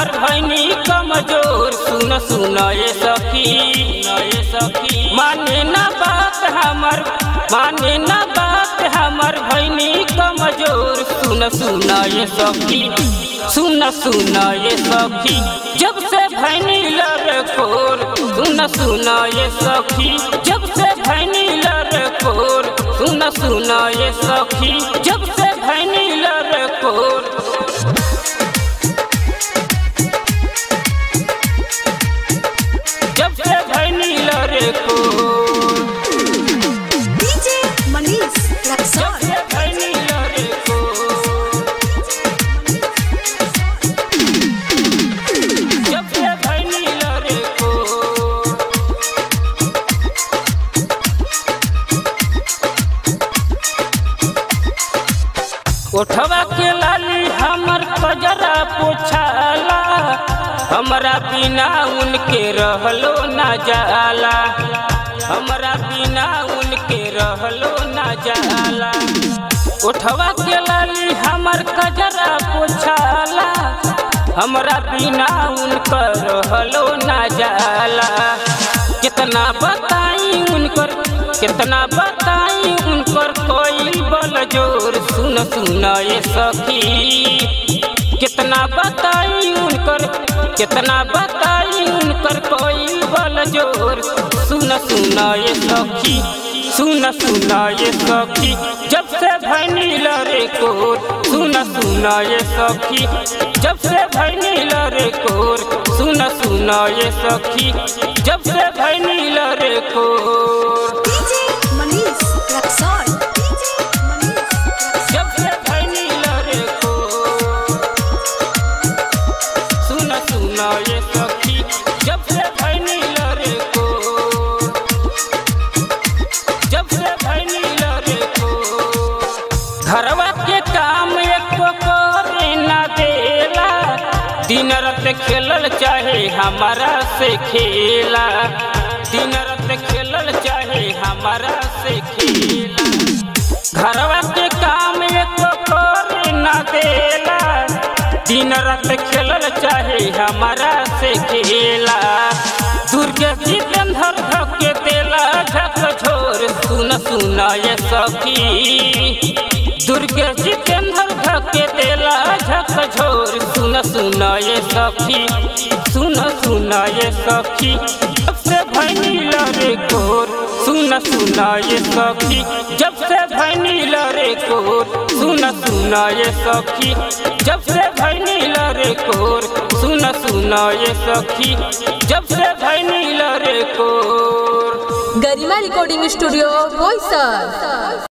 हमर भैनी कमजोर सुन सुन ये सखी ये सखी माने ना बात हमर माने ना बात हमर भैनी कमजोर सुन सुन ये सखी सुन सुन ये सखी जब से भैनी लड़ खोर सुन सुन ये सखी जब से भैनी लड़ खोर सुन सुन ये सखी जब से भैनी लड़ खोर जब से भैनी लड़ खोर डीजे मनीष जब रक्सौल से भैनी लड़ खोर जब से भैनी लड़ खोर उठवा के लाली हमर कजरा पोछाला हमरा बिना उनके रहलो ना जाला हमरा बिना उनके रहलो ना जाला उठवा के लाली हमर कजरा पोछाला हमरा बिना उनकर रहलो ना जाला कितना बताई उनकर कितना बताई उनकर कोई बल जोर सुन सुन ये सखी कितना बताई उनकर कितना बताई उनकर कोई बल जोर सुन सुन ये सखी सुन सुन ये सखी जब से भैनी लरे कोर सुन सुन ये सखी जब से भैनी लरे कोर सुन सुन ये सखी जब से भैनी लरे कोर डीजे मनीष रक्सौल डीजे मनीष रक्सौल जब से भैनी लरे कोर सुन सुन ये सखी जब से भैनी लरे कोर जब से भैनी लरे कोर घरवा के काम एको करे ना देला दिन रात खेलल चाहे हमारा से खेला दिन रात खेलल चाहे हमारा से खेला घरवा के काम एको करे ना देला दिन रात खेलल चाहे हमारा से खेला दुर्गे जितेंद्र धके देला झक झोर सुन सुन ये सखी दुर्गे जितेंद्र धके देला झक झोर सुन सुन ये सखी सुन सुन ये सखी जब से भैनी लरे कोर सुन सुन ये सखी जब से भैनी लरे कोर सुन सुन ये सखी जब से भैनी लरे कोर सुन सुन ये सखी जब से भैनी लरे कोर गरिमा रिकॉर्डिंग स्टूडियो बोईसर